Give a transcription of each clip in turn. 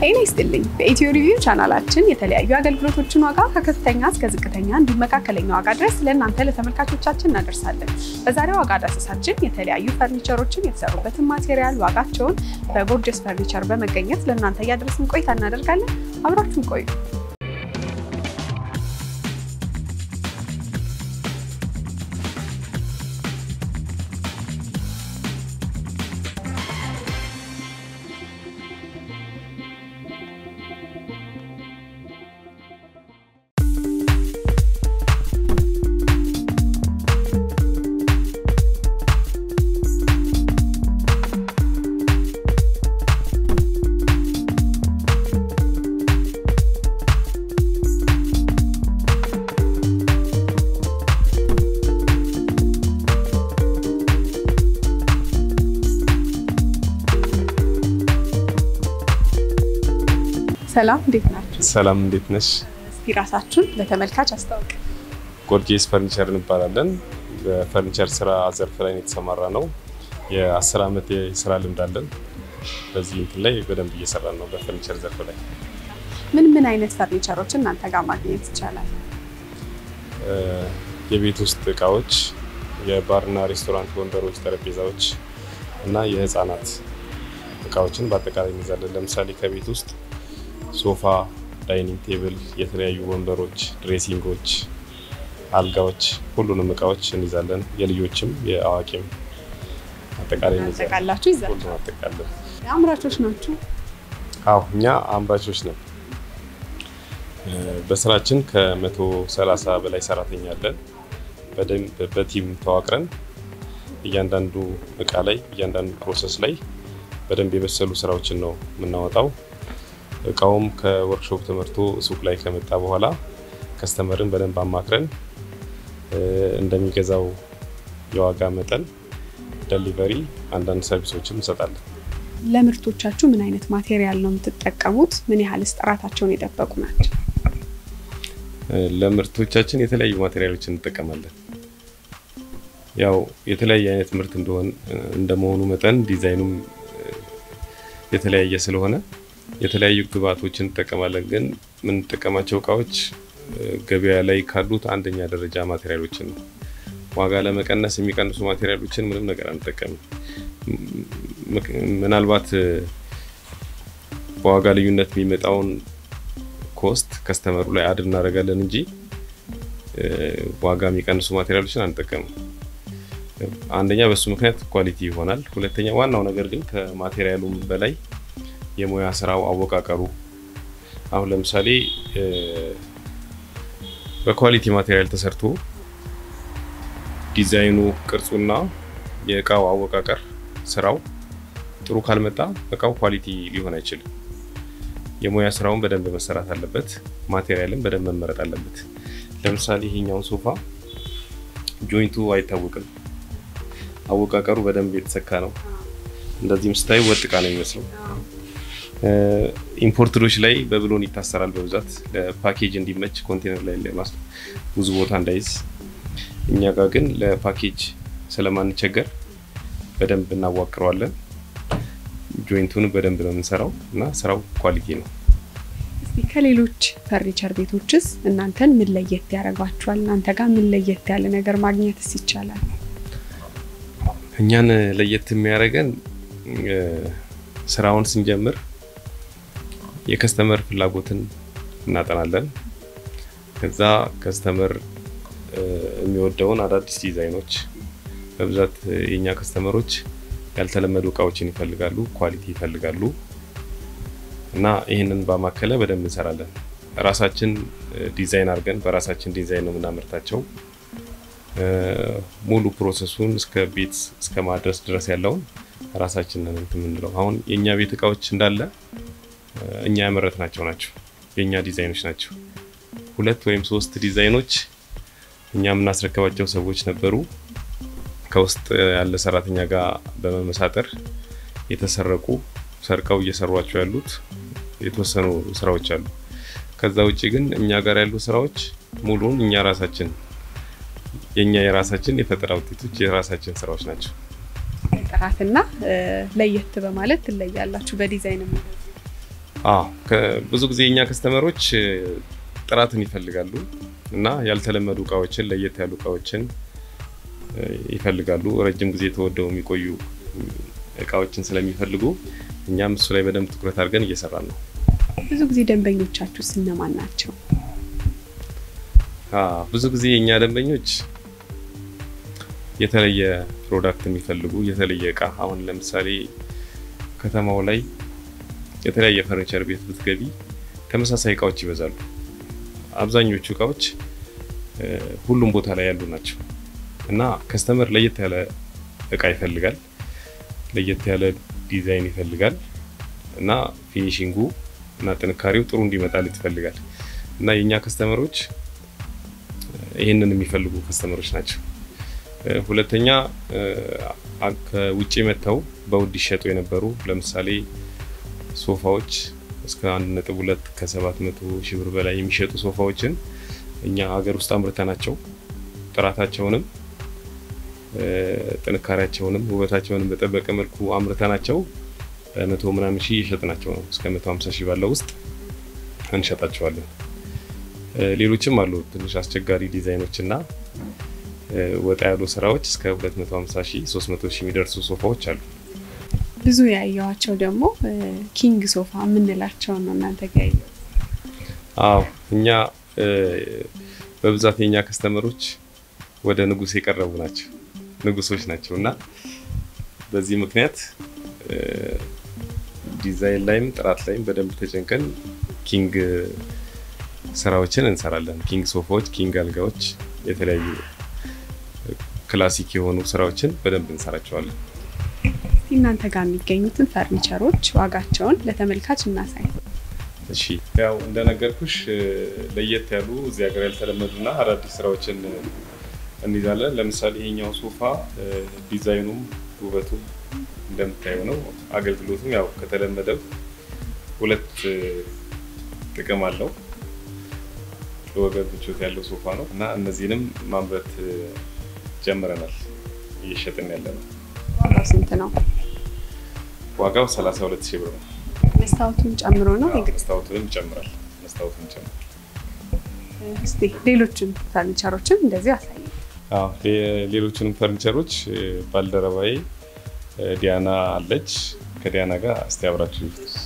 ጤና ይስጥልኝ። በኢትዮ ሪቪው ቻናላችን የተለያዩ አገልግሎቶችን ዋጋ ከከፍተኛ እስከ ዝቅተኛ እንዲሁም መካከለኛ ዋጋ ድረስ ለእናንተ ለተመልካቾቻችን እናደርሳለን። በዛሬው ዋጋ ዳሰሳችን የተለያዩ ፈርኒቸሮችን የተሰሩበትን ማቴሪያል ዋጋቸውን በጎርጀስ ፈርኒቸር በመገኘት ለእናንተ እያደረስን ቆይታ እናደርጋለን። አብራችሁን ቆዩ። ሰላም፣ እንዴት ናችሁ? ሰላም እንዴት ነሽ? እስኪ ራሳችሁን ለተመልካች አስታውቅ። ጎርጄስ ፈርኒቸር እንባላለን። በፈርኒቸር ስራ ዘርፍ ላይ ነው የተሰማራ ነው። የአስር ዓመት የስራ ልምድ አለን። በዚህ እንትን ላይ በደንብ እየሰራን ነው። በፈርኒቸር ዘርፍ ላይ ምን ምን አይነት ፈርኒቸሮችን እናንተ ጋር ማግኘት ይቻላል? የቤት ውስጥ እቃዎች፣ የባርና ሬስቶራንት ወንበሮች፣ ጠረጴዛዎች እና የህፃናት እቃዎችን በአጠቃላይ እንይዛለን። ለምሳሌ ከቤት ውስጥ ሶፋ፣ ዳይኒንግ ቴብል፣ የተለያዩ ወንበሮች፣ ድሬሲንጎች፣ አልጋዎች፣ ሁሉንም እቃዎች እንይዛለን። የልጆችም የአዋቂም አጠቃላይ እንይዛለን። ያጠቃላችሁ ይዛል። ሁሉም አጠቃለን። አምራቾች ናችሁ? አዎ እኛ አምራቾች ነን። በስራችን ከመቶ ሰላሳ በላይ ሰራተኛ አለን። በደንብ በቲም ተዋቅረን እያንዳንዱ እቃ ላይ እያንዳንዱ ፕሮሰስ ላይ በደንብ የበሰሉ ስራዎችን ነው የምናወጣው። እቃውም ከወርክሾፕ ተመርቶ ሱቅ ላይ ከመጣ በኋላ ከስተመርን በደንብ አማክረን እንደሚገዛው የዋጋ መጠን ደሊቨሪ፣ አንዳንድ ሰርቪሶችን እንሰጣለን። ለምርቶቻችሁ ምን አይነት ማቴሪያል ነው የምትጠቀሙት? ምን ያህልስ ጥራታቸውን የጠበቁ ናቸው? ለምርቶቻችን የተለያዩ ማቴሪያሎችን እንጠቀማለን። ያው የተለያየ አይነት ምርት እንደሆን እንደመሆኑ መጠን ዲዛይኑም የተለያየ ስለሆነ የተለያዩ ግብአቶችን እንጠቀማለን። ግን የምንጠቀማቸው እቃዎች ገበያ ላይ ካሉት አንደኛ ደረጃ ማቴሪያሎችን ነው። ዋጋ ለመቀነስ የሚቀንሱ ማቴሪያሎችን ምንም ነገር አንጠቀምም። ምናልባት በዋጋ ልዩነት የሚመጣውን ኮስት ከስተመሩ ላይ አድ እናደርጋለን እንጂ ዋጋ የሚቀንሱ ማቴሪያሎችን አንጠቀምም። አንደኛ በሱ ምክንያት ኳሊቲ ይሆናል። ሁለተኛ ዋናው ነገር ግን ከማቴሪያሉም በላይ የሙያ ስራው አወቃቀሩ። አሁን ለምሳሌ በኳሊቲ ማቴሪያል ተሰርቶ ዲዛይኑ፣ ቅርጹና የእቃው አወቃቀር ስራው ጥሩ ካልመጣ እቃው ኳሊቲ ሊሆን አይችልም። የሙያ ስራውን በደንብ መሰራት አለበት። ማቴሪያልም በደንብ መመረጥ አለበት። ለምሳሌ ይሄኛውን ሶፋ ጆይንቱ አይታወቅም። አወቃቀሩ በደንብ የተሰካ ነው። እንደዚህም ስታዩ ወጥ እቃ ነው የሚመስለው። ኢምፖርተሮች ላይ በብሎን ይታሰራል በብዛት ለፓኬጅ እንዲመች ኮንቴነር ላይ ለማስ ብዙ ቦታ እንዳይዝ። እኛ ጋር ግን ለፓኬጅ ስለማንቸገር በደንብ እናዋቅረዋለን። ጆይንቱን በደንብ ነው የምንሰራው እና ስራው ኳሊቲ ነው። እስኪ ከሌሎች ፈርኒቸር ቤቶችስ እናንተን ምን ለየት ያደርጓችኋል? እናንተ ጋር ምን ለየት ያለ ነገር ማግኘትስ ይቻላል? እኛን ለየት የሚያደርገን ስራውን ስንጀምር የከስተመር ፍላጎትን እናጠናለን። ከዛ ከስተመር የሚወደውን አዳዲስ ዲዛይኖች በብዛት የኛ ከስተመሮች ያልተለመዱ እቃዎችን ይፈልጋሉ፣ ኳሊቲ ይፈልጋሉ እና ይህንን ባማከለ በደንብ እንሰራለን። ራሳችን ዲዛይን አድርገን በራሳችን ዲዛይን ነው የምናመርታቸው። ሙሉ ፕሮሰሱን እስከ ቤት እስከ ማድረስ ድረስ ያለውን ራሳችን ነን እንትን የምንለው። አሁን የእኛ ቤት እቃዎች እንዳለ እኛ ያመረትናቸው ናቸው፣ የእኛ ዲዛይኖች ናቸው። ሁለት ወይም ሶስት ዲዛይኖች እኛ የምናስረከባቸው ሰዎች ነበሩ። ከውስጥ ያለ ሰራተኛ ጋር በመመሳጠር የተሰረቁ ሰርቀው እየሰሯቸው ያሉት የተወሰኑ ስራዎች አሉ። ከዛ ውጭ ግን እኛ ጋር ያሉ ስራዎች ሙሉን እኛ ራሳችን የኛ የራሳችን የፈጠራ ውጤቶች የራሳችን ስራዎች ናቸው። ጥራትና ለየት በማለት ትለያላችሁ በዲዛይን ብዙ ጊዜ የኛ ከስተመሮች ጥራትን ይፈልጋሉ እና ያልተለመዱ እቃዎችን ለየት ያሉ እቃዎችን ይፈልጋሉ። ረጅም ጊዜ ተወደው የሚቆዩ እቃዎችን ስለሚፈልጉ እኛም እሱ ላይ በደንብ ትኩረት አድርገን እየሰራን ነው። ብዙ ጊዜ ደንበኞቻችሁ እነማን ናቸው? ብዙ ጊዜ የእኛ ደንበኞች የተለየ ፕሮዳክት የሚፈልጉ የተለየ እቃ አሁን ለምሳሌ ከተማው ላይ የተለያየ ፈርኒቸር ቤት ብትገቢ ተመሳሳይ እቃዎች ይበዛሉ። አብዛኞቹ እቃዎች ሁሉም ቦታ ላይ ያሉ ናቸው እና ከስተመር ለየት ያለ እቃ ይፈልጋል፣ ለየት ያለ ዲዛይን ይፈልጋል እና ፊኒሽንጉ እና ጥንካሬው ጥሩ እንዲመጣለት ይፈልጋል እና የእኛ ከስተመሮች ይህንን የሚፈልጉ ከስተመሮች ናቸው። ሁለተኛ ከውጭ መጥተው በውድ ይሸጡ የነበሩ ለምሳሌ ሶፋዎች እስከ አንድ ነጥብ ሁለት ከሰባት መቶ ሺህ ብር በላይ የሚሸጡ ሶፋዎችን እኛ ሀገር ውስጥ አምርተናቸው ጥራታቸውንም ጥንካሬያቸውንም ውበታቸውንም በጠበቀ መልኩ አምርተናቸው በመቶ ምናምን ሺህ እየሸጥናቸው ነው። እስከ መቶ ሀምሳ ሺህ ባለው ውስጥ እንሸጣቸዋለን። ሌሎችም አሉ ትንሽ አስቸጋሪ ዲዛይኖች እና ወጣ ያሉ ስራዎች እስከ 250 ሺህ 300 ሺህ የሚደርሱ ሶፋዎች አሉ። ብዙ ያየዋቸው ደግሞ ኪንግ ሶፋ የምንላቸው ነው እናንተ ጋ ያየው? አዎ እኛ በብዛት የኛ ከስተመሮች ወደ ንጉስ የቀረቡ ናቸው፣ ንጉሶች ናቸው እና በዚህ ምክንያት ዲዛይን ላይም ጥራት ላይም በደንብ ተጨንቀን ኪንግ ስራዎችን እንሰራለን። ኪንግ ሶፋዎች፣ ኪንግ አልጋዎች፣ የተለያዩ ክላሲክ የሆኑ ስራዎችን በደንብ እንሰራቸዋለን። እናንተ ጋር የሚገኙትን ፈርኒቸሮች ዋጋቸውን ለተመልካች እናሳይ። እሺ ያው እንደነገርኩሽ ለየት ያሉ እዚህ ሀገር ያልተለመዱና አዳዲስ ስራዎችን እንይዛለን። ለምሳሌ ይሄኛው ሶፋ ዲዛይኑም ውበቱም እንደምታየው ነው። አገልግሎቱም ያው ከተለመደው ሁለት ጥቅም አለው። ለወገብ ምቾት ያለው ሶፋ ነው እና እነዚህንም ማምረት ጀምረናል፣ እየሸጥን ያለ ነው። ዋጋው ስንት ነው? ዋጋው 32 ሺህ ብር ነው። መስታወቱን ጨምሮ ነው? መስታወቱንም ይጨምራል። መስታወቱን ይጨምራል። እስቲ ሌሎችን ፈርኒቸሮችን እንደዚህ አሳይ። ሌሎችንም ፈርኒቸሮች ባልደረባዬ ዲያና አለች። ከዲያና ጋር እስቲ አብራችሁ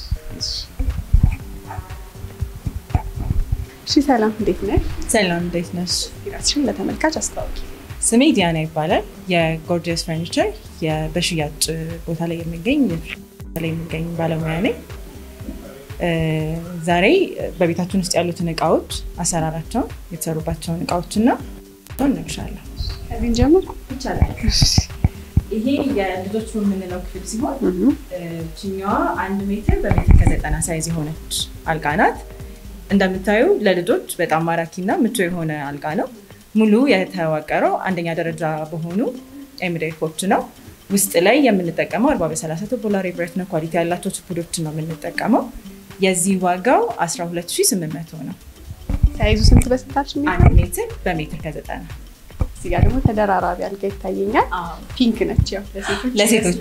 እሺ ሰላም፣ እንዴት ነሽ? ሰላም እንዴት ነሽ? ራስሽን ለተመልካች አስታውቂ። ስሜ ዲያና ይባላል። የጎርጂየስ ፈርኒቸር በሽያጭ ቦታ ላይ የሚገኝ ላይ የሚገኝ ባለሙያ ነኝ። ዛሬ በቤታችን ውስጥ ያሉትን እቃዎች፣ አሰራራቸውን፣ የተሰሩባቸውን እቃዎችና እነግርሻለሁ። ከዚህ ጀምር ይቻላል። ይሄ የልጆች የምንለው ክፍል ሲሆን ችኛዋ አንድ ሜትር በሜትር ከዘጠና ሳይዝ የሆነች አልጋ ናት። እንደምታዩ ለልጆች በጣም ማራኪና ምቹ የሆነ አልጋ ነው። ሙሉ የተዋቀረው አንደኛ ደረጃ በሆኑ ኤምዴፎች ነው። ውስጥ ላይ የምንጠቀመው አርባ በሰላሳ ቱቦላር ብረት ነው። ኳሊቲ ያላቸው ችፑዶችን ነው የምንጠቀመው። የዚህ ዋጋው 12800 ነው። ሳይዙ ስንት በስንታች? አንድ ሜትር በሜትር ከዘጠና እዚህ ጋር ደግሞ ተደራራቢ አልጋ ይታየኛል። ፒንክ ነች። ያው ለሴቶች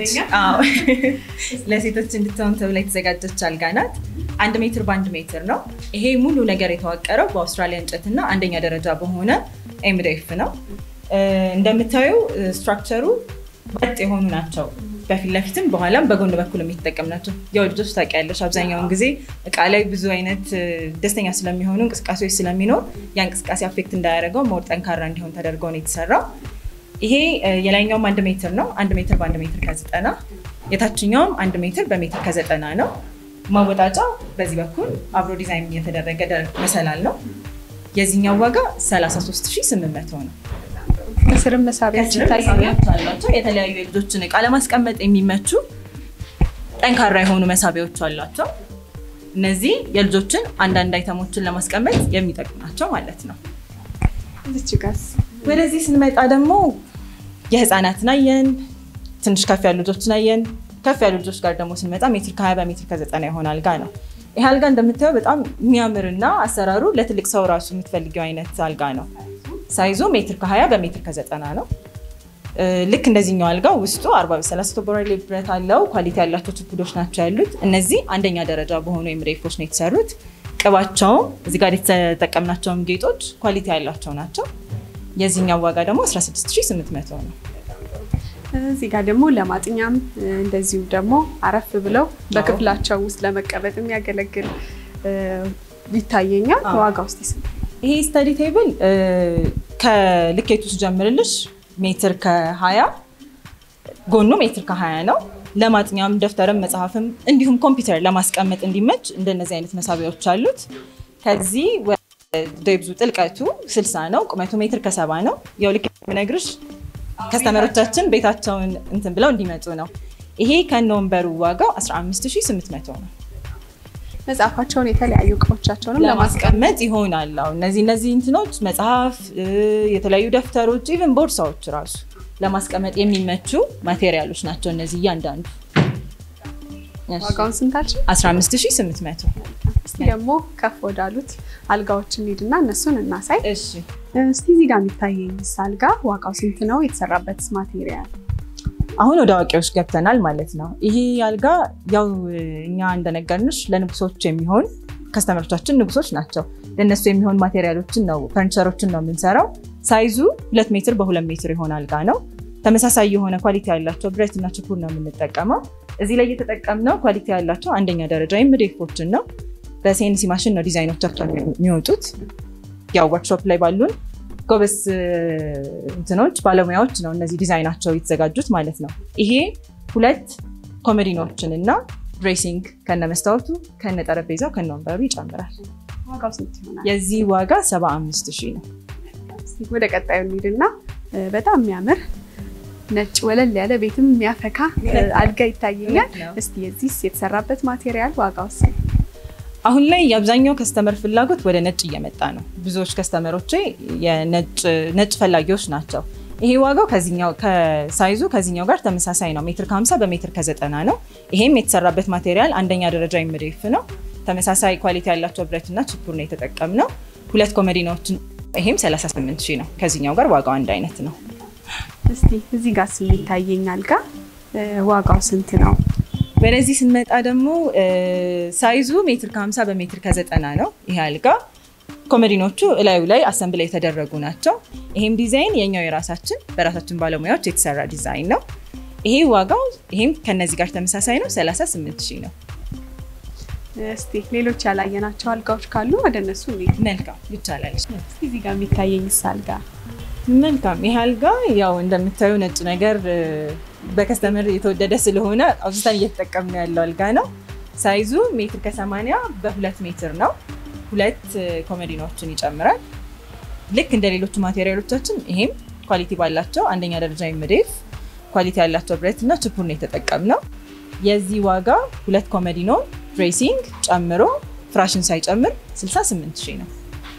ለሴቶች እንድትሆን ተብላ የተዘጋጀች አልጋ ናት። አንድ ሜትር በአንድ ሜትር ነው። ይሄ ሙሉ ነገር የተዋቀረው በአውስትራሊያ እንጨት እና አንደኛ ደረጃ በሆነ ኤምዴፍ ነው። እንደምታዩ ስትራክቸሩ ወጥ የሆኑ ናቸው። በፊት ለፊትም በኋላም በጎን በኩል የሚጠቀም ናቸው። ያው ልጆች ታውቂያለሽ፣ አብዛኛውን ጊዜ እቃ ላይ ብዙ አይነት ደስተኛ ስለሚሆኑ እንቅስቃሴዎች ስለሚኖር ያ እንቅስቃሴ አፌክት እንዳያደርገው ሞር ጠንካራ እንዲሆን ተደርጎ ነው የተሰራው። ይሄ የላይኛውም አንድ ሜትር ነው። አንድ ሜትር በአንድ ሜትር ከዘጠና የታችኛውም አንድ ሜትር በሜትር ከዘጠና ነው። ማወጣጫው በዚህ በኩል አብሮ ዲዛይን የተደረገ መሰላል ነው። የዚህኛው ዋጋ 33800 ነው። ከስርም መሳቢያዎች ይታያል። አላቸው። የተለያዩ የልጆችን እቃ ለማስቀመጥ የሚመቹ ጠንካራ የሆኑ መሳቢያዎች አሏቸው። እነዚህ የልጆችን አንዳንድ አይተሞችን ለማስቀመጥ የሚጠቅሙ ናቸው ማለት ነው። እዚች ጋስ ወደዚህ ስንመጣ ደግሞ የህፃናትን አየን፣ ትንሽ ከፍ ያሉ ልጆችን አየን። ከፍ ያሉ ልጆች ጋር ደግሞ ስንመጣ ሜትር ከ20 በሜትር ከዘጠና የሆነ አልጋ ነው። ይህ አልጋ እንደምታየው በጣም የሚያምርና አሰራሩ ለትልቅ ሰው ራሱ የምትፈልጊው አይነት አልጋ ነው። ሳይዙ ሜትር ከ20 በሜትር ከዘጠና ነው። ልክ እንደዚህኛው አልጋ ውስጡ 40 በ30 ቶቦራሌ ብረት አለው። ኳሊቲ ያላቸው ችፑዶች ናቸው ያሉት። እነዚህ አንደኛ ደረጃ በሆኑ ኤምሬፎች ነው የተሰሩት። ቅባቸውም እዚህ ጋር የተጠቀምናቸውም ጌጦች ኳሊቲ ያላቸው ናቸው። የዚህኛው ዋጋ ደግሞ 16800 ነው። እዚህ ጋር ደግሞ ለማጥኛም እንደዚሁ ደግሞ አረፍ ብለው በክፍላቸው ውስጥ ለመቀመጥ የሚያገለግል ይታየኛል። ዋጋ ውስጥ ስንት? ይሄ ስተዲ ቴብል ከልኬቱ ስጀምርልሽ ሜትር ከ20 ጎኑ ሜትር ከ20 ነው። ለማጥኛም ደብተርም መጽሐፍም እንዲሁም ኮምፒውተር ለማስቀመጥ እንዲመች እንደነዚህ አይነት መሳቢያዎች አሉት። ከዚህ ደብዙ ጥልቀቱ 60 ነው። ቁመቱ ሜትር ከሰባ ነው። ያው ልክ የምነግርሽ ከስተመሮቻችን ቤታቸውን እንትን ብለው እንዲመጡ ነው። ይሄ ከነ ወንበሩ ዋጋው 15800 ነው። መጽሐፋቸውን የተለያዩ እቃዎቻቸውንም ለማስቀመጥ ይሆናል። አሁን እነዚህ እነዚህ እንትኖች መጽሐፍ፣ የተለያዩ ደብተሮች፣ ኢቨን ቦርሳዎች ራሱ ለማስቀመጥ የሚመቹ ማቴሪያሎች ናቸው እነዚህ እያንዳንዱ። ዋጋውን ስንታችን? 15800 እስቲ ደግሞ ከፍ ወዳሉት አልጋዎች እንሂድና እነሱን እናሳይ። እሺ እስቲ እዚህ ጋር የሚታየኝ አልጋ ዋጋው ስንት ነው? የተሰራበት ማቴሪያል አሁን ወደ አዋቂዎች ገብተናል ማለት ነው። ይሄ አልጋ ያው እኛ እንደነገርንሽ ለንጉሶች የሚሆን ከስተመሮቻችን ንጉሶች ናቸው። ለእነሱ የሚሆን ማቴሪያሎችን ነው ፈርኒቸሮችን ነው የምንሰራው። ሳይዙ ሁለት ሜትር በሁለት ሜትር የሆነ አልጋ ነው። ተመሳሳይ የሆነ ኳሊቲ ያላቸው ብረት እና ችፑድ ነው የምንጠቀመው። እዚህ ላይ እየተጠቀምነው ኳሊቲ ያላቸው አንደኛ ደረጃ ኤምዴፎችን ነው። በሴንሲ ማሽን ነው ዲዛይኖቻቸው የሚወጡት። ያው ወርክሾፕ ላይ ባሉን ጎበዝ እንትኖች ባለሙያዎች ነው እነዚህ ዲዛይናቸው የተዘጋጁት ማለት ነው። ይሄ ሁለት ኮሜዲኖችን እና ድሬሲንግ ከነ መስታወቱ ከነ ጠረጴዛው ከነ ወንበሩ ይጨምራል። ዋጋው ስንት ይሆናል? የዚህ ዋጋ 75 ሺህ ነው። እስቲ ወደ ቀጣዩ እንሂድና በጣም የሚያምር ነጭ ወለል ያለ ቤትም የሚያፈካ አልጋ ይታየኛል። እስቲ የዚህስ የተሰራበት ማቴሪያል ዋጋው ስንት? አሁን ላይ የአብዛኛው ከስተመር ፍላጎት ወደ ነጭ እየመጣ ነው። ብዙዎች ከስተመሮቼ ነጭ ፈላጊዎች ናቸው። ይሄ ዋጋው ከሳይዙ ከዚኛው ጋር ተመሳሳይ ነው። ሜትር ከ50 በሜትር ከ90 ነው። ይሄም የተሰራበት ማቴሪያል አንደኛ ደረጃ ኤምዴፍ ነው። ተመሳሳይ ኳሊቲ ያላቸው ብረትና ችፑድ ነው የተጠቀምነው። ሁለት ኮሜዲኖችን ይሄም 38 ሺህ ነው። ከዚኛው ጋር ዋጋው አንድ አይነት ነው። እስቲ እዚህ ጋር የሚታየኝ አልጋ ዋጋው ስንት ነው? ወደዚህ ስንመጣ ደግሞ ሳይዙ ሜትር ከ50 በሜትር ከ90 ነው። ይሄ አልጋ ኮሜዲኖቹ እላዩ ላይ አሰምብል የተደረጉ ናቸው። ይሄም ዲዛይን የኛው የራሳችን በራሳችን ባለሙያዎች የተሰራ ዲዛይን ነው። ይሄ ዋጋው ይሄም ከነዚህ ጋር ተመሳሳይ ነው፣ 38 ሺህ ነው። እስቲ ሌሎች ያላየናቸው አልጋዎች ካሉ ወደ እነሱ እንሂድ። መልካም ይቻላል። እስቲ እዚህ ጋር የሚታየኝ አልጋ መልካም ይህ አልጋ ያው እንደምታዩ ነጭ ነገር በከስተመር የተወደደ ስለሆነ አብዝተን እየተጠቀምነው ያለው አልጋ ነው። ሳይዙ ሜትር ከሰማንያ በሁለት ሜትር ነው። ሁለት ኮሜዲኖችን ይጨምራል። ልክ እንደ ሌሎቹ ማቴሪያሎቻችን ይሄም ኳሊቲ ባላቸው አንደኛ ደረጃ ኤምዴፍ ኳሊቲ ያላቸው ብረት እና ችፑድ ነው የተጠቀምነው። የዚህ ዋጋ ሁለት ኮሜዲኖን ድሬሲንግ ጨምሮ ፍራሽን ሳይጨምር 68 ሺህ ነው።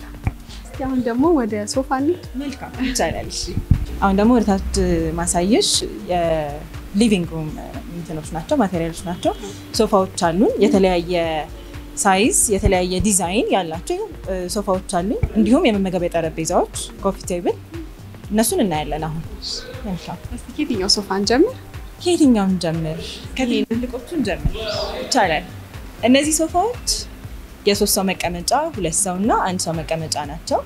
አሁን ደግሞ ወደ ሶፋ እንሂድ። መልካም ይቻላል። አሁን ደግሞ ወደ ታች ማሳየሽ የሊቪንግ ሩም እንትኖች ናቸው ማቴሪያሎች ናቸው። ሶፋዎች አሉን የተለያየ ሳይዝ የተለያየ ዲዛይን ያላቸው ሶፋዎች አሉኝ። እንዲሁም የመመገቢያ ጠረጴዛዎች፣ ኮፊ ቴብል እነሱን እናያለን። አሁን መልካም እስቲ ከየትኛው ሶፋ እንጀምር? ከየትኛውን ጀምር? ከትልቆቹን ጀምር ይቻላል። እነዚህ ሶፋዎች የሶስት ሰው መቀመጫ፣ ሁለት ሰው እና አንድ ሰው መቀመጫ ናቸው።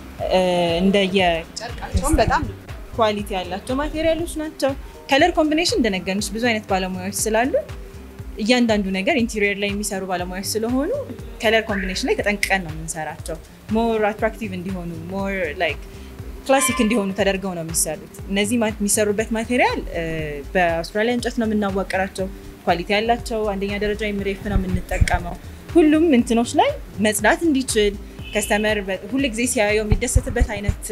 እንደየ ጨርቃቸውም በጣም ኳሊቲ ያላቸው ማቴሪያሎች ናቸው። ከለር ኮምቢኔሽን እንደነገርንሽ ብዙ አይነት ባለሙያዎች ስላሉ እያንዳንዱ ነገር ኢንቴሪየር ላይ የሚሰሩ ባለሙያዎች ስለሆኑ ከለር ኮምቢኔሽን ላይ ተጠንቅቀን ነው የምንሰራቸው። ሞር አትራክቲቭ እንዲሆኑ ሞር ላይክ ክላሲክ እንዲሆኑ ተደርገው ነው የሚሰሩት። እነዚህ የሚሰሩበት ማቴሪያል በአውስትራሊያ እንጨት ነው የምናዋቀራቸው። ኳሊቲ ያላቸው አንደኛ ደረጃ ኤምዴፍ ነው የምንጠቀመው። ሁሉም እንትኖች ላይ መጽዳት እንዲችል ከስተመር ሁል ጊዜ ሲያየው የሚደሰትበት አይነት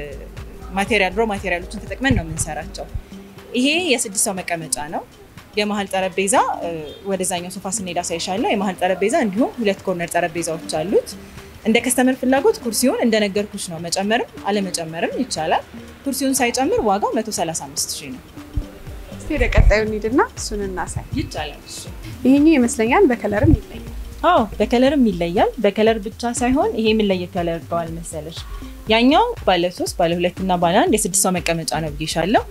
ማቴሪያል ሮ ማቴሪያሎችን ተጠቅመን ነው የምንሰራቸው። ይሄ የስድስት ሰው መቀመጫ ነው። የመሀል ጠረጴዛ ወደዛኛው ሶፋ ስንሄድ አሳይሻለሁ። የመሀል ጠረጴዛ እንዲሁም ሁለት ኮርነር ጠረጴዛዎች አሉት። እንደ ከስተመር ፍላጎት ኩርሲውን እንደነገርኩሽ ነው መጨመርም አለመጨመርም ይቻላል። ኩርሲውን ሳይጨምር ዋጋው 135 ሺህ ነው። እስቲ ወደ ቀጣዩ እንሂድና እሱን እናሳይ። ይቻላል። ይሄኛው ይመስለኛል በከለርም ይለያል። አዎ በከለርም ይለያል። በከለር ብቻ ሳይሆን ይሄ ምን ለየት ያደርገዋል መሰለሽ? ያኛው ባለ ሶስት ባለ ሁለት እና ባለ አንድ የስድስት ሰው መቀመጫ ነው ብዬሻለሁ።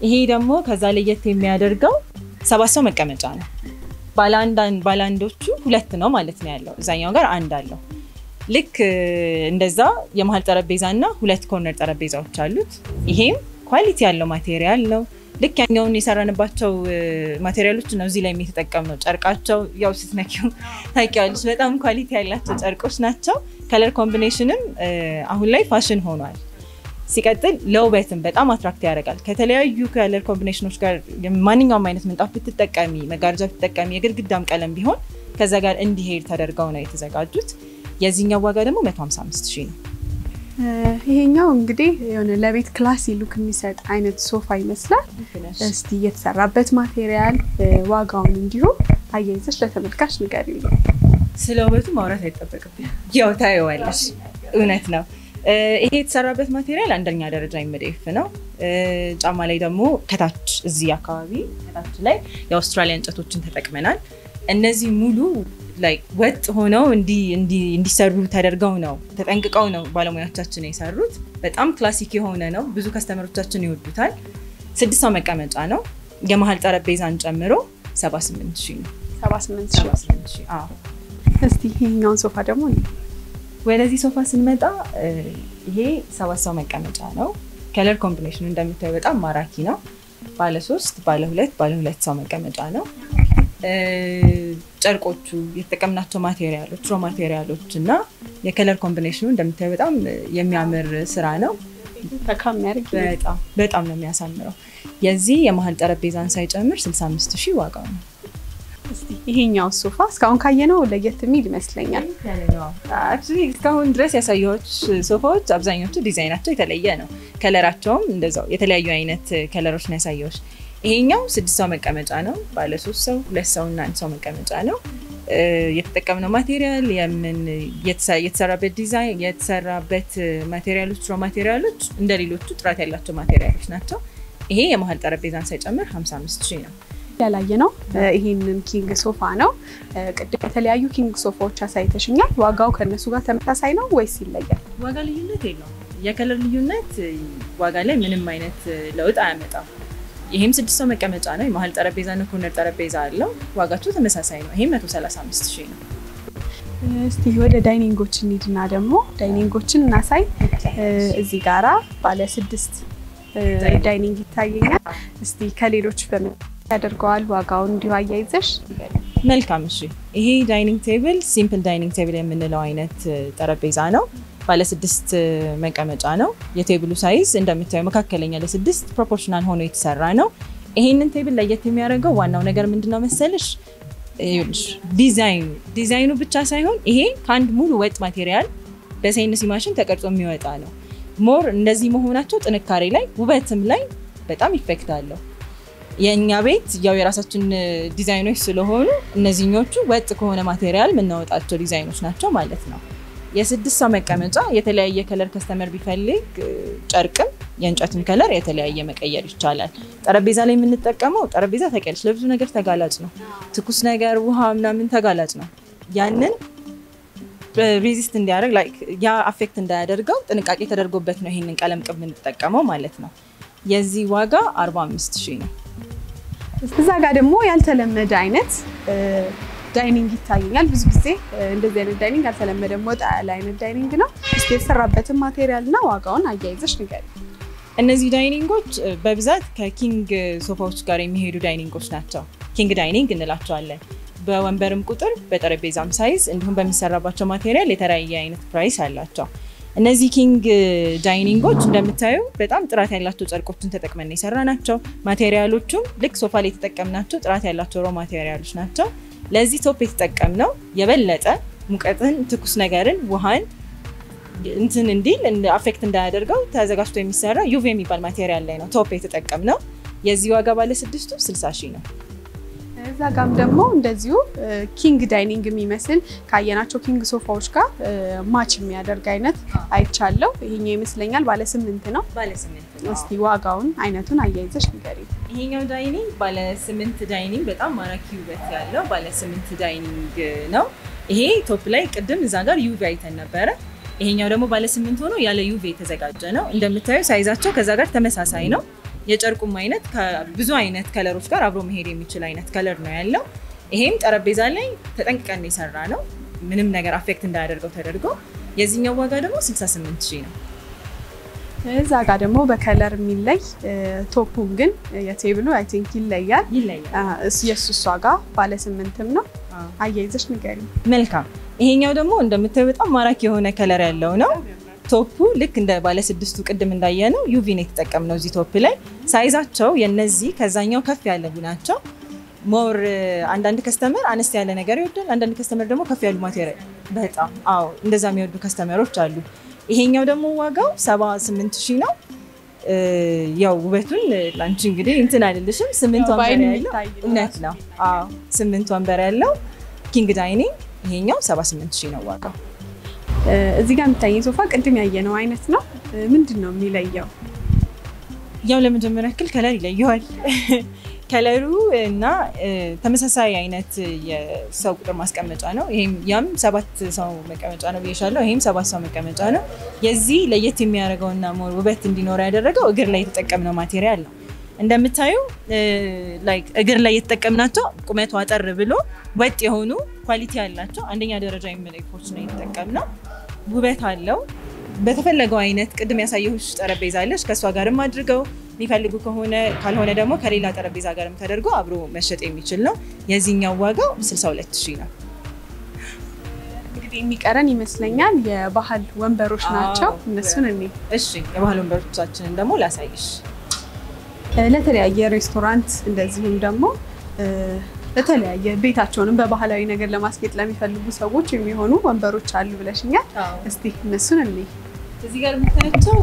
ይሄ ደግሞ ከዛ ለየት የሚያደርገው ሰባት ሰው መቀመጫ ነው። ባለአንዶቹ ሁለት ነው ማለት ነው ያለው፣ እዛኛው ጋር አንድ አለው። ልክ እንደዛ የመሀል ጠረጴዛ እና ሁለት ኮርነር ጠረጴዛዎች አሉት። ይሄም ኳሊቲ ያለው ማቴሪያል ነው። ልክ ያኛውን የሰራንባቸው ማቴሪያሎች ነው እዚህ ላይ የተጠቀምነው። ጨርቃቸው ያው ስትነኪው ታውቂዋለሽ፣ በጣም ኳሊቲ ያላቸው ጨርቆች ናቸው። ከለር ኮምቢኔሽንም አሁን ላይ ፋሽን ሆኗል። ሲቀጥል ለውበትም በጣም አትራክት ያደርጋል። ከተለያዩ ከለር ኮምቢኔሽኖች ጋር ማንኛውም አይነት ምንጣፍ ብትጠቀሚ፣ መጋረጃ ብትጠቀሚ፣ የግድግዳም ቀለም ቢሆን ከዛ ጋር እንዲሄድ ተደርገው ነው የተዘጋጁት። የዚህኛው ዋጋ ደግሞ 155 ሺህ ነው። ይሄኛው እንግዲህ የሆነ ለቤት ክላሲ ሉክ የሚሰጥ አይነት ሶፋ ይመስላል። እስቲ የተሰራበት ማቴሪያል ዋጋውን እንዲሁ አያይዘሽ ለተመልካች ንገሪው። ስለ ውበቱ ማውራት አይጠበቅብኝ፣ ያው ታየዋለሽ። እውነት ነው። ይሄ የተሰራበት ማቴሪያል አንደኛ ደረጃ ኤምዲኤፍ ነው። ጫማ ላይ ደግሞ ከታች እዚህ አካባቢ ከታች ላይ የአውስትራሊያ እንጨቶችን ተጠቅመናል። እነዚህ ሙሉ ላይ ወጥ ሆነው እንዲሰሩ ተደርገው ነው ተጠንቅቀው ነው ባለሙያዎቻችን የሰሩት። በጣም ክላሲክ የሆነ ነው። ብዙ ከስተመሮቻችን ይወዱታል። ስድስት ሰው መቀመጫ ነው። የመሀል ጠረጴዛን ጨምሮ 78 ሺህ ነው። 78 ሺህ። እስቲ ይሄኛውን ሶፋ ደግሞ ወደዚህ ሶፋ ስንመጣ ይሄ ሰባት ሰው መቀመጫ ነው። ከለር ኮምቢኔሽኑ እንደምታዩ በጣም ማራኪ ነው። ባለ ሶስት፣ ባለ ሁለት፣ ባለ ሁለት ሰው መቀመጫ ነው። ጨርቆቹ የተጠቀምናቸው ማቴሪያሎች ሮ ማቴሪያሎች እና የከለር ኮምቢኔሽኑ እንደምታዩ በጣም የሚያምር ስራ ነው። በጣም በጣም ነው የሚያሳምረው። የዚህ የመሀል ጠረጴዛን ሳይጨምር 65 ሺህ ዋጋው ነው። ይሄኛው ሶፋ እስካሁን ካየነው ለየት የሚል ይመስለኛል። እስካሁን ድረስ ያሳየዎች ሶፋዎች አብዛኞቹ ዲዛይናቸው የተለየ ነው። ከለራቸውም እንደዛው የተለያዩ አይነት ከለሮች ነው ያሳየዎች። ይሄኛው ስድስት ሰው መቀመጫ ነው። ባለ ሶስት ሰው፣ ሁለት ሰው እና አንድ ሰው መቀመጫ ነው። የተጠቀምነው ማቴሪያል የምን የተሰራበት ዲዛይን የተሰራበት ማቴሪያሎች ሮ ማቴሪያሎች እንደ ሌሎቹ ጥራት ያላቸው ማቴሪያሎች ናቸው። ይሄ የመሀል ጠረጴዛን ሳይጨምር 55 ሺህ ነው። ያላየ ነው። ይሄንን ኪንግ ሶፋ ነው። ቅድም የተለያዩ ኪንግ ሶፋዎች አሳይተሽኛል። ዋጋው ከእነሱ ጋር ተመሳሳይ ነው ወይስ ይለያል? ዋጋ ልዩነት የለውም። የከለር ልዩነት ዋጋ ላይ ምንም አይነት ለውጥ አያመጣም። ይሄም ስድስት ሰው መቀመጫ ነው። የመሀል ጠረጴዛ እና ኮርነር ጠረጴዛ አለው። ዋጋቸው ተመሳሳይ ነው። ይሄም 135 ሺህ ነው። እስቲ ወደ ዳይኒንጎች እንሂድና ደግሞ ዳይኒንጎችን እናሳይ። እዚህ ጋራ ባለ ስድስት ዳይኒንግ ይታየኛል። እስቲ ከሌሎች በምን ያደርገዋል? ዋጋውን እንዲሁ አያይዘሽ መልካም። እሺ ይሄ ዳይኒንግ ቴብል ሲምፕል ዳይኒንግ ቴብል የምንለው አይነት ጠረጴዛ ነው። ባለስድስት መቀመጫ ነው። የቴብሉ ሳይዝ እንደምታየው መካከለኛ ለስድስት ፕሮፖርሽናል ሆኖ የተሰራ ነው። ይሄንን ቴብል ለየት የሚያደርገው ዋናው ነገር ምንድነው መሰለሽ? ዲዛይኑ ዲዛይኑ ብቻ ሳይሆን ይሄ ከአንድ ሙሉ ወጥ ማቴሪያል በሳይንስ ማሽን ተቀርጾ የሚወጣ ነው። ሞር እንደዚህ መሆናቸው ጥንካሬ ላይ ውበትም ላይ በጣም ኢፌክት አለው። የእኛ ቤት ያው የራሳችን ዲዛይኖች ስለሆኑ እነዚህኞቹ ወጥ ከሆነ ማቴሪያል የምናወጣቸው ዲዛይኖች ናቸው ማለት ነው። የስድስት ሰው መቀመጫ የተለያየ ከለር ከስተመር ቢፈልግ ጨርቅም የእንጨትም ከለር የተለያየ መቀየር ይቻላል። ጠረጴዛ ላይ የምንጠቀመው ጠረጴዛ ታውቂያለሽ፣ ለብዙ ነገር ተጋላጭ ነው። ትኩስ ነገር፣ ውሃ ምናምን ተጋላጭ ነው። ያንን ሬዚስት እንዲያደርግ ያ አፌክት እንዳያደርገው ጥንቃቄ ተደርጎበት ነው ይሄንን ቀለም ቅብ የምንጠቀመው ማለት ነው። የዚህ ዋጋ 45 ሺህ ነው። እዛ ጋር ደግሞ ያልተለመደ አይነት ዳይኒንግ ይታየኛል። ብዙ ጊዜ እንደዚህ አይነት ዳይኒንግ ያልተለመደም ወጣ ያለ አይነት ዳይኒንግ ነው። እስኪ የተሰራበትን ማቴሪያል እና ዋጋውን አያይዘሽ ንገሪ። እነዚህ ዳይኒንጎች በብዛት ከኪንግ ሶፋዎች ጋር የሚሄዱ ዳይኒንጎች ናቸው። ኪንግ ዳይኒንግ እንላቸዋለን። በወንበርም ቁጥር በጠረጴዛም ሳይዝ እንዲሁም በሚሰራባቸው ማቴሪያል የተለያየ አይነት ፕራይስ አላቸው። እነዚህ ኪንግ ዳይኒንጎች እንደምታዩ በጣም ጥራት ያላቸው ጨርቆችን ተጠቅመን የሰራ ናቸው። ማቴሪያሎቹም ልክ ሶፋ ላይ የተጠቀምናቸው ጥራት ያላቸው ሮ ማቴሪያሎች ናቸው። ለዚህ ቶፕ የተጠቀምነው የበለጠ ሙቀትን፣ ትኩስ ነገርን፣ ውሃን እንትን እንዲል አፌክት እንዳያደርገው ተዘጋጅቶ የሚሰራ ዩቭ የሚባል ማቴሪያል ላይ ነው ቶፕ የተጠቀምነው። የዚህ ዋጋ ባለ ስድስቱ 60 ሺህ ነው። እዛ ጋም ደግሞ እንደዚሁ ኪንግ ዳይኒንግ የሚመስል ካየናቸው ኪንግ ሶፋዎች ጋር ማች የሚያደርግ አይነት አይቻለው። ይሄኛው ይመስለኛል ባለ ስምንት ነው። እስቲ ዋጋውን አይነቱን አያይዘሽ ንገሪ። ይሄኛው ዳይኒንግ ባለ ስምንት ዳይኒንግ በጣም ማራኪ ውበት ያለው ባለ ስምንት ዳይኒንግ ነው። ይሄ ቶፕ ላይ ቅድም እዛ ጋር ዩቪ አይተን ነበረ። ይሄኛው ደግሞ ባለ ስምንት ሆኖ ያለ ዩቪ የተዘጋጀ ነው። እንደምታዩ ሳይዛቸው ከዛ ጋር ተመሳሳይ ነው። የጨርቁም አይነት ከብዙ አይነት ከለሮች ጋር አብሮ መሄድ የሚችል አይነት ከለር ነው ያለው። ይሄም ጠረጴዛ ላይ ተጠንቅቀን የሰራ ነው፣ ምንም ነገር አፌክት እንዳያደርገው ተደርጎ። የዚህኛው ዋጋ ደግሞ 68 ሺህ ነው። እዛ ጋር ደግሞ በከለር የሚለይ ቶፑን ግን የቴብሉ አይ ቲንክ ይለያል። ይለያል። የእሱ እሷ ጋር ባለ ስምንትም ነው። አያይዘሽ ንገሪ። መልካም። ይሄኛው ደግሞ እንደምታዩ በጣም ማራኪ የሆነ ከለር ያለው ነው። ቶፑ ልክ እንደ ባለስድስቱ ቅድም እንዳየ ነው ዩቪን የተጠቀምነው እዚህ ቶፕ ላይ። ሳይዛቸው የነዚህ ከዛኛው ከፍ ያለ ናቸው። ሞር አንዳንድ ከስተመር አነስ ያለ ነገር ይወዳል፣ አንዳንድ ከስተመር ደግሞ ከፍ ያሉ ማቴሪያል በጣም አዎ፣ እንደዛ የሚወዱ ከስተመሮች አሉ። ይሄኛው ደግሞ ዋጋው 78 ሺህ ነው። ያው ውበቱን ላንቺ እንግዲህ እንትን አይደለሽም። ስምንት ወንበር ያለው እውነት ነው። አዎ ስምንት ወንበር ያለው ኪንግ ዳይኒንግ ይሄኛው 78 ሺህ ነው ዋጋው። እዚህ ጋር የሚታየኝ ሶፋ ቅድም ያየነው አይነት ነው። ምንድን ነው የሚለየው? ያው ለመጀመሪያ ያክል ከለር ይለየዋል። ከለሩ እና ተመሳሳይ አይነት የሰው ቁጥር ማስቀመጫ ነው። ይሄም ያም ሰባት ሰው መቀመጫ ነው ብዬሻለሁ። ይሄም ሰባት ሰው መቀመጫ ነው። የዚህ ለየት የሚያደርገውና ሞር ውበት እንዲኖረው ያደረገው እግር ላይ የተጠቀምነው ማቴሪያል ነው። እንደምታዩ ላይክ እግር ላይ የተጠቀምናቸው ቁመቱ አጠር ብሎ ወጥ የሆኑ ኳሊቲ ያላቸው አንደኛ ደረጃ የሚመለኮች ነው የተጠቀምነው። ውበት አለው። በተፈለገው አይነት ቅድም ያሳየሁሽ ጠረጴዛ አለች። ከእሷ ጋርም አድርገው የሚፈልጉ ከሆነ ካልሆነ ደግሞ ከሌላ ጠረጴዛ ጋርም ተደርጎ አብሮ መሸጥ የሚችል ነው። የዚህኛው ዋጋው 62 ሺህ ነው። እንግዲህ የሚቀረን ይመስለኛል የባህል ወንበሮች ናቸው። እነሱን እኔ እሺ፣ የባህል ወንበሮቻችንን ደግሞ ላሳይሽ። ለተለያየ ሬስቶራንት እንደዚሁም ደግሞ ለተለያየ ቤታቸውንም በባህላዊ ነገር ለማስጌጥ ለሚፈልጉ ሰዎች የሚሆኑ ወንበሮች አሉ ብለሽኛል። እስቲ እነሱን እኔ እዚህ ጋር የምታያቸው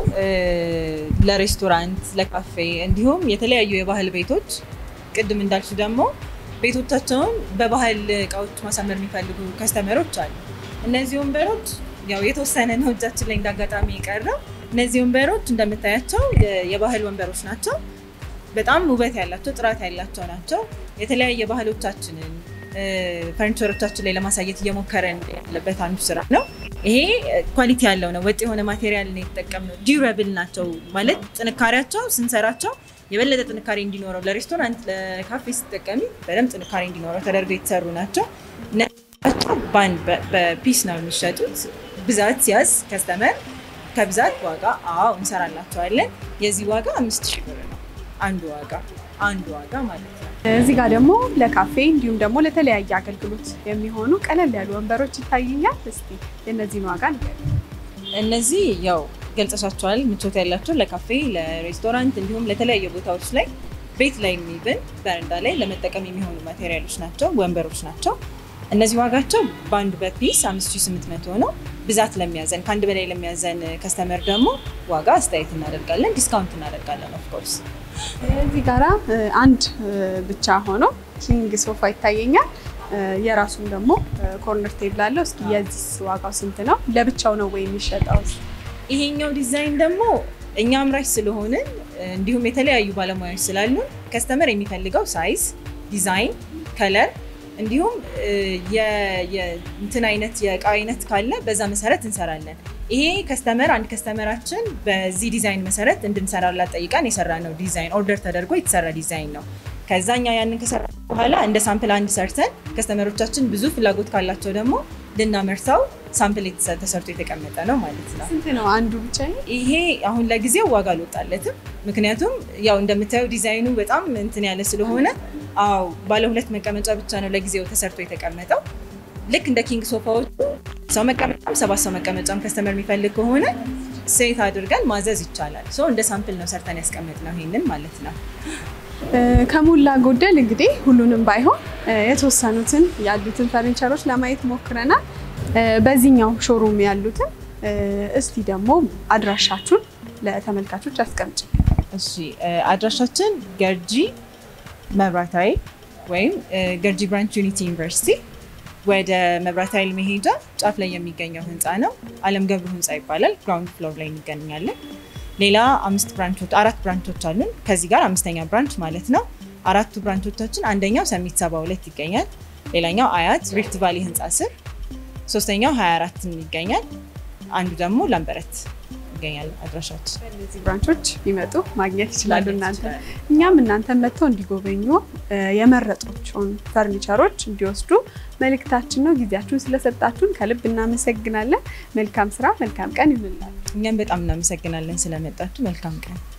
ለሬስቶራንት፣ ለካፌ እንዲሁም የተለያዩ የባህል ቤቶች ቅድም እንዳልሽ ደግሞ ቤቶቻቸውን በባህል እቃዎች ማሳመር የሚፈልጉ ከስተመሮች አሉ። እነዚህ ወንበሮች ያው የተወሰነ ነው እጃችን ላይ እንዳጋጣሚ የቀረው። እነዚህ ወንበሮች እንደምታያቸው የባህል ወንበሮች ናቸው። በጣም ውበት ያላቸው ጥራት ያላቸው ናቸው። የተለያየ ባህሎቻችንን ፈርኒቸሮቻችን ላይ ለማሳየት እየሞከረን ያለበት አንዱ ስራ ነው። ይሄ ኳሊቲ ያለው ነው። ወጥ የሆነ ማቴሪያል ነው የተጠቀምነው። ዲዩረብል ናቸው ማለት ጥንካሬያቸው ስንሰራቸው የበለጠ ጥንካሬ እንዲኖረው ለሬስቶራንት፣ ለካፌ ስትጠቀሚ በደንብ ጥንካሬ እንዲኖረው ተደርገው የተሰሩ ናቸው። ናቸው በአንድ በፒስ ነው የሚሸጡት። ብዛት ሲያዝ ከስተመር ከብዛት ዋጋ አዎ እንሰራላቸዋለን። የዚህ ዋጋ አምስት ሺህ ብር ነው አንዱ ዋጋ አንዱ ዋጋ ማለት ነው። እዚህ ጋር ደግሞ ለካፌ እንዲሁም ደግሞ ለተለያየ አገልግሎት የሚሆኑ ቀለል ያሉ ወንበሮች ይታዩኛል። እስቲ የእነዚህን ዋጋ ንገሪኝ። እነዚህ ያው ገልጸሻቸዋል። ምቾት ያላቸው ለካፌ፣ ለሬስቶራንት እንዲሁም ለተለያዩ ቦታዎች ላይ ቤት ላይ የሚብን በረንዳ ላይ ለመጠቀም የሚሆኑ ማቴሪያሎች ናቸው፣ ወንበሮች ናቸው። እነዚህ ዋጋቸው በአንድ በፒስ 5800 ነው። ብዛት ለሚያዘን ከአንድ በላይ ለሚያዘን ከስተመር ደግሞ ዋጋ አስተያየት እናደርጋለን፣ ዲስካውንት እናደርጋለን ኦፍኮርስ እዚህ ጋራ አንድ ብቻ ሆኖ ኪንግ ሶፋ ይታየኛል። የራሱም ደግሞ ኮርነር ቴብል አለው። እስኪ የዚህ ዋጋው ስንት ነው? ለብቻው ነው ወይ የሚሸጠው? ይሄኛው ዲዛይን ደግሞ እኛ አምራች ስለሆንን እንዲሁም የተለያዩ ባለሙያዎች ስላሉን ከስተመር የሚፈልገው ሳይዝ፣ ዲዛይን፣ ከለር እንዲሁም እንትን አይነት የእቃ አይነት ካለ በዛ መሰረት እንሰራለን። ይሄ ከስተመር አንድ ከስተመራችን በዚህ ዲዛይን መሰረት እንድንሰራላት ጠይቀን የሰራ ነው ዲዛይን ኦርደር ተደርጎ የተሰራ ዲዛይን ነው። ከዛኛ ያንን ከሰራ በኋላ እንደ ሳምፕል አንድ ሰርተን ከስተመሮቻችን ብዙ ፍላጎት ካላቸው ደግሞ ልናመርተው ሳምፕል ተሰርቶ የተቀመጠ ነው ማለት ነው። ስንት ነው አንዱ ብቻ? ይሄ አሁን ለጊዜው ዋጋ አልወጣለትም። ምክንያቱም ያው እንደምታየው ዲዛይኑ በጣም እንትን ያለ ስለሆነ አዎ ባለ ሁለት መቀመጫ ብቻ ነው ለጊዜው ተሰርቶ የተቀመጠው። ልክ እንደ ኪንግ ሶፋዎቹ ሰው መቀመጫም ሰባት ሰው መቀመጫም ከስተመር የሚፈልግ ከሆነ ሴት አድርገን ማዘዝ ይቻላል። ሶ እንደ ሳምፕል ነው ሰርተን ያስቀመጥነው ይሄንን ማለት ነው። ከሞላ ጎደል እንግዲህ ሁሉንም ባይሆን የተወሰኑትን ያሉትን ፈርኒቸሮች ለማየት ሞክረናል። በዚህኛው ሾሩም ያሉትን እስቲ ደግሞ አድራሻችሁን ለተመልካቾች አስቀምጭ። እሺ አድራሻችን ገርጂ መብራት ኃይል ወይም ገርጂ ብራንች ዩኒቲ ዩኒቨርሲቲ ወደ መብራት ኃይል መሄጃ ጫፍ ላይ የሚገኘው ህንፃ ነው። አለም ገብሩ ህንፃ ይባላል። ግራውንድ ፍሎር ላይ እንገኛለን። ሌላ አምስት ብራንቾች አራት ብራንቾች አሉን። ከዚህ ጋር አምስተኛ ብራንች ማለት ነው። አራቱ ብራንቾቻችን አንደኛው ሰሚት ሰባ ሁለት ይገኛል። ሌላኛው አያት ሪፍት ቫሊ ህንፃ ስር፣ ሶስተኛው 24 ይገኛል። አንዱ ደግሞ ላምበረት ይገኛል አድራሻችን። እነዚህ ብራንቾች ቢመጡ ማግኘት ይችላሉ። እናንተ እኛም እናንተ መጥተው እንዲጎበኙ የመረጧቸውን ፈርኒቸሮች እንዲወስዱ መልእክታችን ነው። ጊዜያችሁን ስለሰጣችሁን ከልብ እናመሰግናለን። መልካም ስራ፣ መልካም ቀን ይሁንላችሁ። እኛም በጣም እናመሰግናለን ስለመጣችሁ። መልካም ቀን